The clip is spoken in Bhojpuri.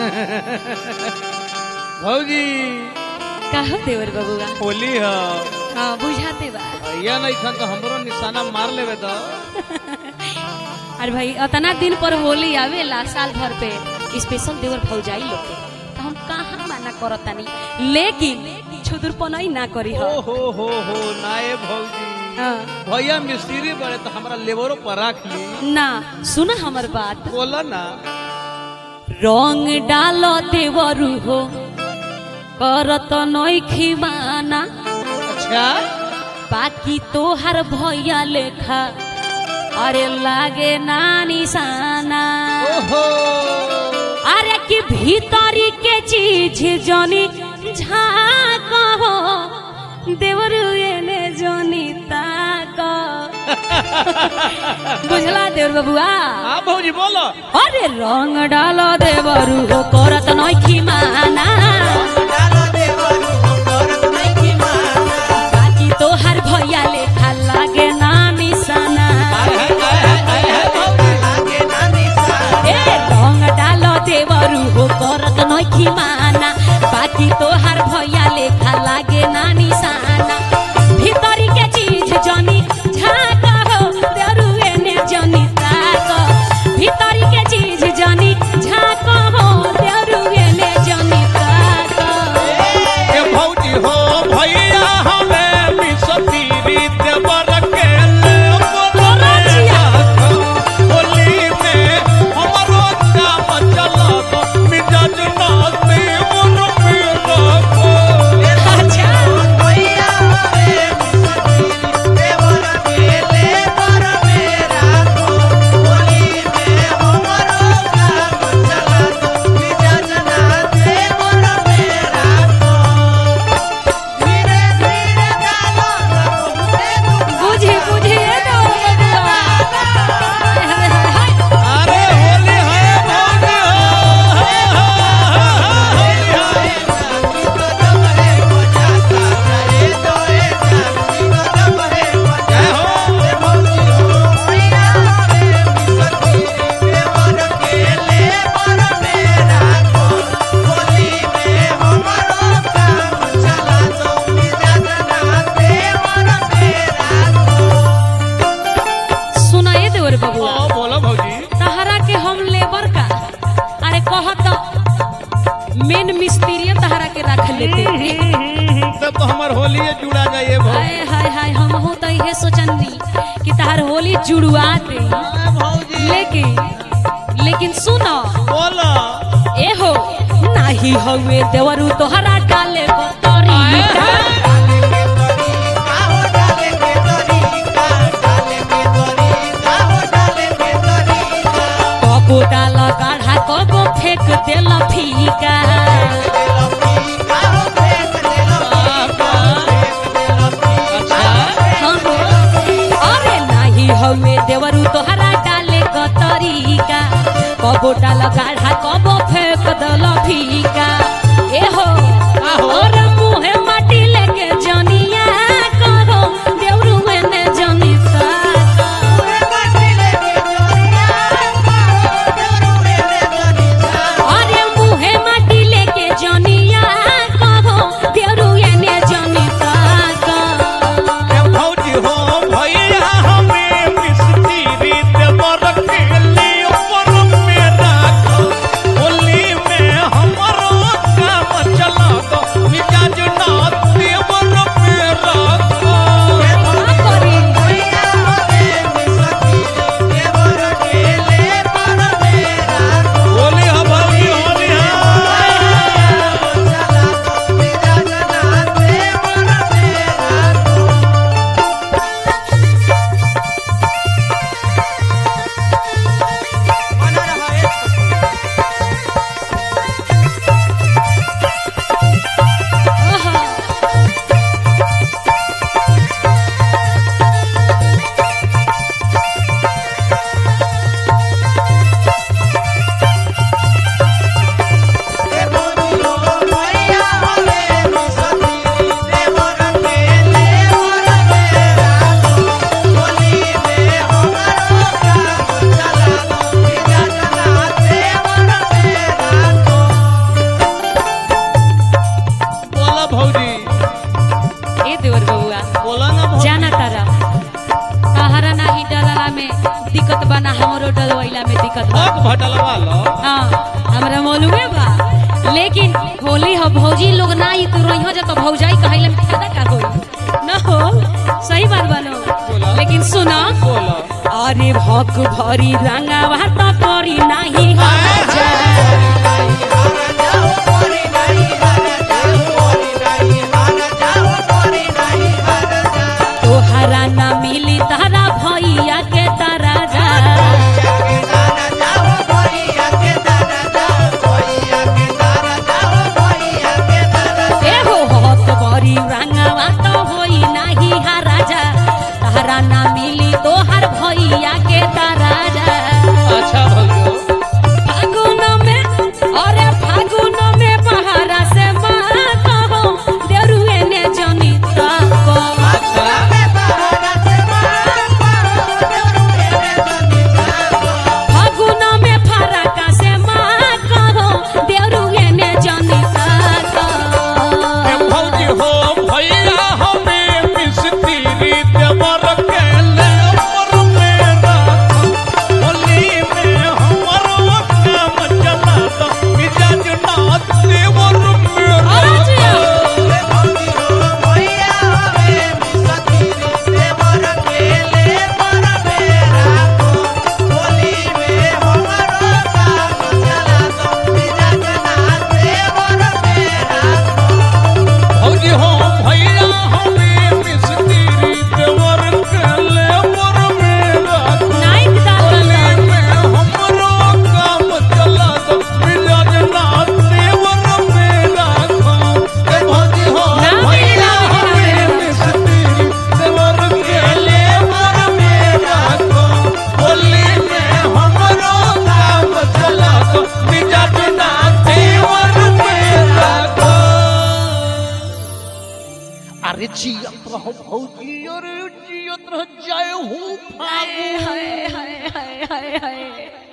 भौजी कहो देवर बबुआ होली ह हाँ बुझाते बा भैया नहीं खन तो हमरो निशाना मार लेवे तो अरे भाई अतना दिन पर होली आवेला साल भर पे स्पेशल देवर भौजाई लोग के तो हम कहाँ माना करतानी लेकिन छुदुरपनई ना करी ओ हो हो हो हो नाए भौजी हाँ। भैया मिस्त्री बड़े तो हमरा लेबरो पर रख ली ना सुना हमर बात बोला ना रंग डालो देवरू हो करत नइखी माना अच्छा बाकी तोहर भैया लेखा अरे लागे ना निशाना ओहो अरे कि भीतरी के चीज जनी झाक हो देवरू एने जनी ताक बुझला देवर बबुआ हाँ भौजी बोलो अरे रंग डालो देवरू हो करत नइखी माना बाकी तोहर भैया लेखा लागे ना निशाना आए है, आए है, आए है, भौजी। ए रंग डालो देवरू हो करत नइखी माना बाकी तोहार भैया लेखा लागे ना निशाना भीतरी के चीज जनी झाक हो देवरू एने जनी ताक भीतरी के चीज जनी झाक हो देवरू एने जनी ताक ए भौजी हो भैया हमें मिसतीरी देवर के ले रचिया। होली में हमरो काम चला मिजाज नाते मोर पे रखो अच्छा बुझी बुझी ए दो बबुआ हाय हाय हाय अरे होली है भौजी हो होली है जय हो सुना ए देवर बबुआ ओ, बोलो भौजी तहरा के हम लेबर का अरे कहत मेन मिस्त्री तहरा के रख लेते तब तो हमार होली जुड़ा जाइए भौजी हाय हाय हाय हम हो तो इहे सोचनी कि तहर होली जुड़वा दे भौजी लेकिन लेकिन सुनो बोलो ए हो नाही हवे देवरू तोहरा डाले को तरीका कबो डाल गाढ़ा कबो फेंक देल फीका अच्छा हाँ हो। अरे नाही हवे देवरू तोहरा डाले को तरीका कबो डाल गाढ़ा कबो फेंक देल फीका ए हो आहो। और मुहे माटी लेके जनिया कहो देवरू एने जनी ताका अरे मुहे माटी लेके जनिया कहो देवरू एने जनी ताका ए भौजी हो भैया हमें मिस्त्री देवर के लिए ऊपर में रखो दिक्कत बा ना हमरो डलवैला में दिक्कत बा हक भटलवा लो हाँ हमरा मालूमे बा लेकिन होली हो भौजी लोग ना ई तू रहियो जा तो भौजाई कहले में फायदा का होई ना हो सही बात बानो बोला। लेकिन सुना बोलो अरे भक भरी रंगावा तो करी नाही हाजा तोहरा ना मिली तारा भैया के तारा जा ए हो हक भरी रंगावा तो होई नाही हाराजा तारा ना मिली तोहर भैया के तारा जा अच्छा भइयो फागुन में अरे फागुन में पहाड़ा से माँ कहो देरुए ने जनिता को अच्छा फागुन में फरका से माँ कहो देरुए ने जनिता को ए भौजी हो भैया हमें मिस्त्री देवर के ले पर मेरा होली में हमरो काम चला तो मिजाज ना देवर मेरा अरे भौजी हो भैया हमें मिस्त्री देवर के ले पर मेरा नाइट डाल होली में हमरो काम चला तो मिजाज ना देवर मेरा ए भौजी हो ना भैया मिला, हमें मिस्त्री देवर के ले पर मेरा होली में हमरो काम चला तो मिजाज ना देवर मेरा अरे जियत रहो भौजी अरे जियत रह जाए हूँ हाय हाय हाय हाय हाय हाय